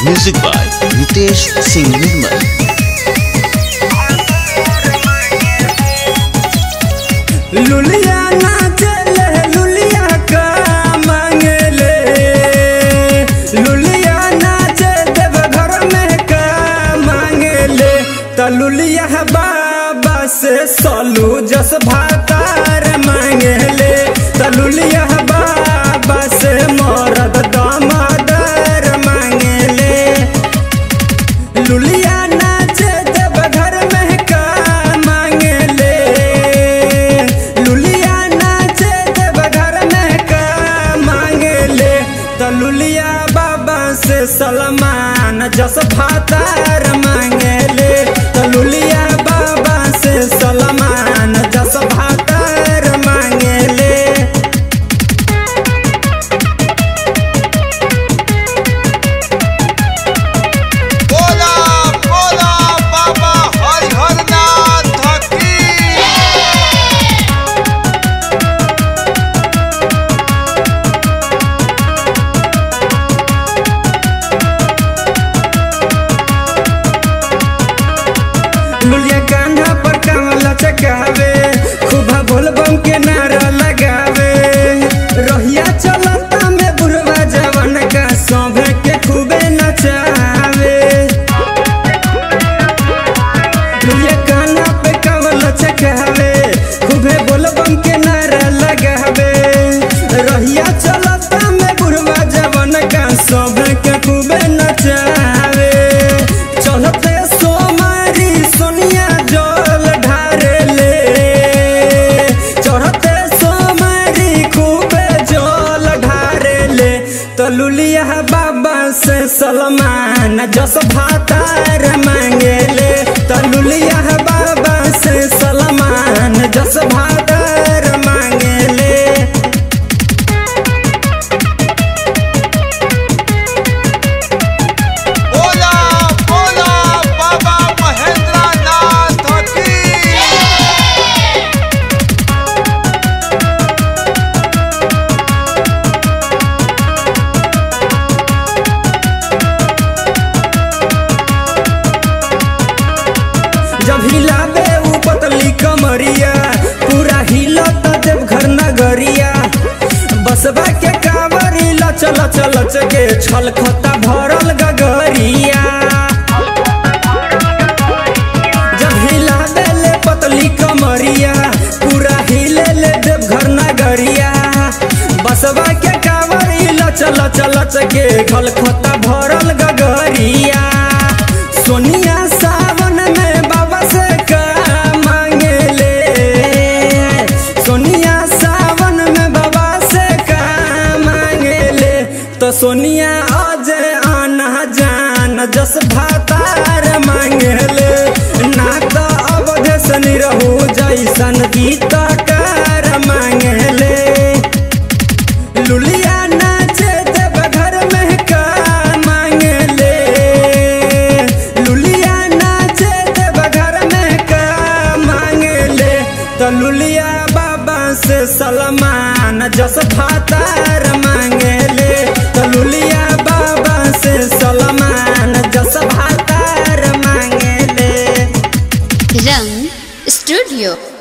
Music by Nitesh Singh Nirmal. लुलिया नाचले लुलिया का मांगले लुलिया नाचे देव घर में का मांगले त लुलिया बाबा से सलू जस भातार मांगले त लुलिया बाबा से मरद दामादार मांगले लुलिया नाचे देव घर में का मांगले लुलिया नाचे देव घर में का मांगले त लुलिया बाबा से सलमान जस भातार मांगले त लुलिया बाबा से सलमान जस भातार मांगले बोला बोला बाबा हरिहर नाथ की लुलिया कान्हा पर कांवला चकावे खूबा बोलबम के नारा लगावे रहिया चलता में बुढ़वा जवान का सभे के खूबे नचावे लुलिया कान्हा पे कांवला चकावे खूबे बोलबम के नारा लगावे रहिया चलता में बुढ़वा जवान का सभे के खूबे नचावे चलते सोमारी सोनिया जल ढारेले चढ़ते सोमारी खूबे जल ढारेले तो लुलिया बाबा से सलमान जस भातार मांगेले तो लुलिया बाबा से सलमान जस भातार मांगेले बोला बोला बाबा महेंद्र नाथ की जब हिलावे ऊ पतली कमरिया पूरा हिलत देव घर नगरिया बसबा के कावरी लच लच लच के छलखता भरल गगरिया जब हिलावे ले पतली कमरिया पूरा हिले ले देव घर नगरिया बसबा के कावरी लच लच लच के खलखता भरल गगरिया सोनिया सावन में बाबा से का मांगेले सोनिया सावन में बाबा से का मांगेले तो सोनिया अजय आना जान जस भातार मांगेले ना तो अवधेश निरहू जैसन गीतकार मांगेले लुलिया नाचे देव घर में का मांगले लुलिया नाचे देव घर में का मांगले तो लुलिया बाबा से सलमान जस भातार मांगले तो लुलिया बाबा से सलमान जस भातार मांगले रंग स्टूडियो